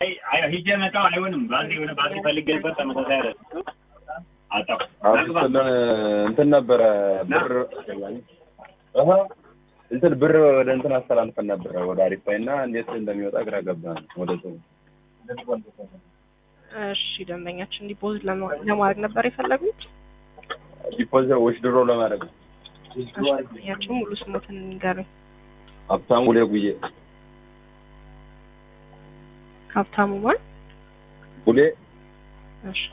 ሂጄ መጣሁ አይሆንም። ባትሪ የሆነ ባትሪ ፈልጌ ነበር ተመሳሳይ አለ አጣሁ። አብስልን እንትን ነበረ ብር እህ እንትን ብር ወደ እንትን አስተላልፈን ነበረ ወደ አሪፍ ፓይ እና እንዴት እንደሚወጣ ግራ ገባን። ወደ እሱ እሺ ደንበኛችን ዲፖዚት ለማ- ለማድረግ ነበር የፈለጉት። ዲፖዚት ወሽ ድሮ ለማድረግ ነው። እሺ ደንበኛችን ሙሉ ስሞትን ንገሩኝ። ሀብታሙ ጉሌ ጉዬ ሀብታሙ ማን? ጉሌ እሺ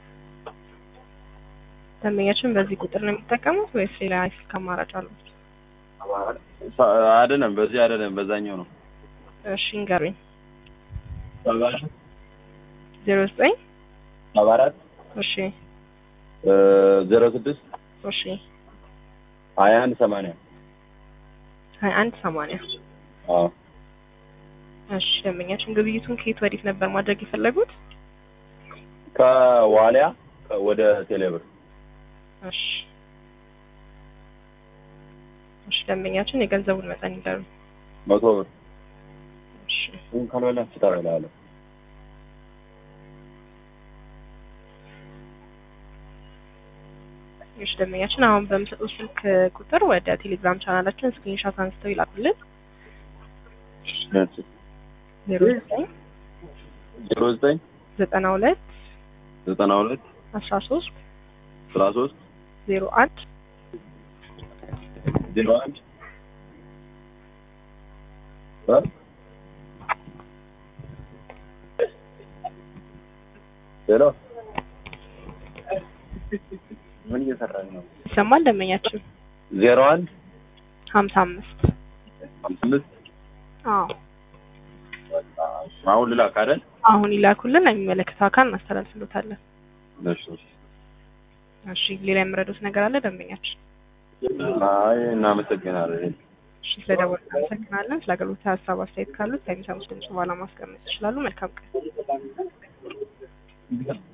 ደንበኛችን በዚህ ቁጥር ነው የሚጠቀሙት ወይስ ሌላ ስልክ አማራጭ አሉት? ሳ- አይደለም፣ በዚህ አይደለም፣ በዛኛው ነው። እሺ ንገሩኝ። ዜሮ ዘጠኝ ሰባ አራት እሺ ዜሮ ስድስት እሺ ሀያ አንድ ሰማንያ ሀያ አንድ ሰማንያ አዎ እሺ ደንበኛችን ግብይቱን ከየት ወዴት ነበር ማድረግ የፈለጉት? ከዋሊያ ወደ ቴሌብር እሺ እሺ ደንበኛችን የገንዘቡን መጠን ይንገሩኝ። መቶ ብር እሺ ይህን ካልበላ ፍታበላለ እሺ ደንበኛችን አሁን በምሰጡት ስልክ ቁጥር ወደ ቴሌግራም ቻናላችን ስክሪንሾት አንስተው ይላኩልን። ዜሮ ዘጠኝ ዜሮ ዘጠኝ ዘጠና ሁለት ዘጠና ሁለት አስራ ሶስት አስራ ሶስት ዜሮ አንድ ዜሮ አንድ ሄሎ ምን እየሰራኝ ነው? ይሰማል ደንበኛችን ዜሮ አንድ ሀምሳ አምስት አምስት አምስት አዎ አሁን ልላክ አይደል? አሁን ይላኩልን የሚመለከተው አካል እናስተላልፍሎታለን። እሺ እሺ ሌላ የምረዱት ነገር አለ ደንበኛችን? አይ እናመሰግናለን። እሺ ስለደወሉ እናመሰግናለን። ስለ አገልግሎት ሀሳብ አስተያየት ካሉት ከሚሰሙት ድምጽ በኋላ ማስቀመጥ ይችላሉ። መልካም ቀን።